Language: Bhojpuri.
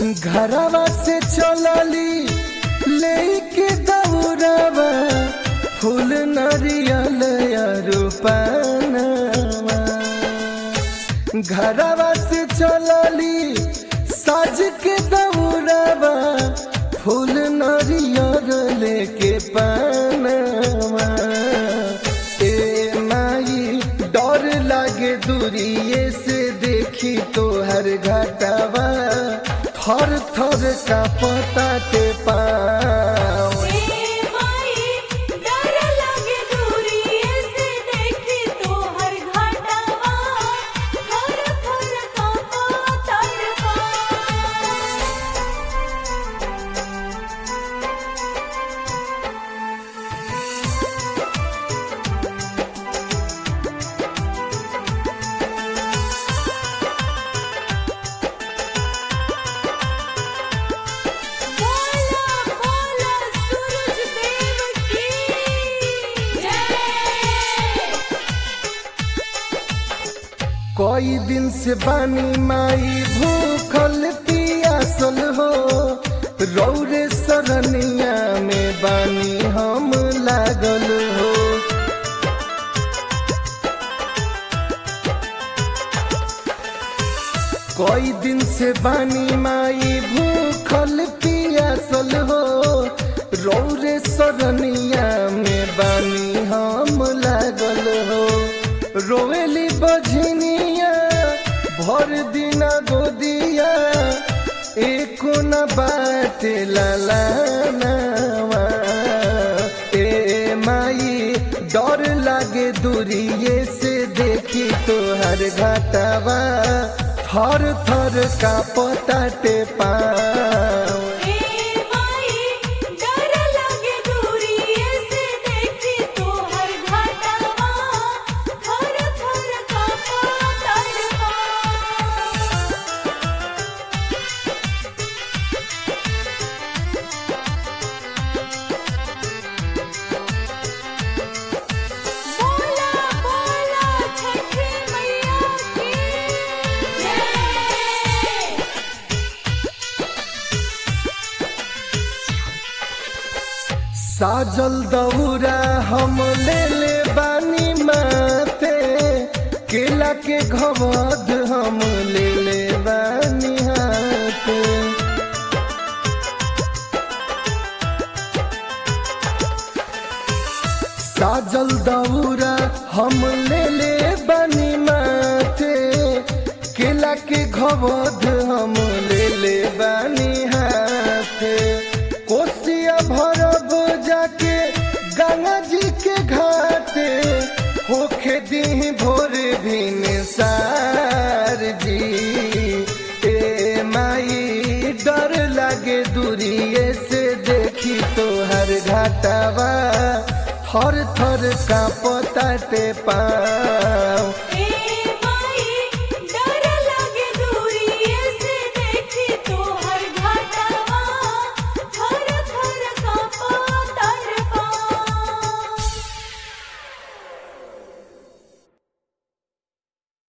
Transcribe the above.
घरवा से चलली लेके दौड़ावा फूल नरियल रूपानवा घरवा से चलली साज के दौड़ावा फूल नरियल लेके पानवा ए माई डर लागे दूरिए से देखी तोहर घटावा थर थर का पता के पाँव ए माई डर लागे दूरिए से देखी तोहर घाटवा थर थर कांपा तड़पा बोला बोला सूरज देव की जय कोई दिन से बानी माई भूखल पियासल हो रौरे सरनिया में बानी हम लागल हो कोई दिन से बानी माई भूखल पियासल हो रौरे सरनिया में बानी हम लागल हो रोवेली बझनिया भर दिना गोदिया एको न बाटे लालानावा ए माई डर लागे दूरिए से देखी तोहर घाटावा थर थर का पताटे पाँव ए माई डर लागे दूरिए से देखी तोहर घाटवा थर थर कांपा तड़पा बोला बोला छठी मैया की जय साजल दौरा हम ले ले बानी माथे केला के घवद हम ले ले बानी हाथे साजल दौरा हम ले ले बानी माथे केला के घवद हम ले ले बानी हाथे कोसिया भरब जाके गंगा जी के घाटे होखे दी भोर भिन सार जी ए माई डर लागे दूरिए से देखी तोहर घाटावा थर थर का पताटे पाँव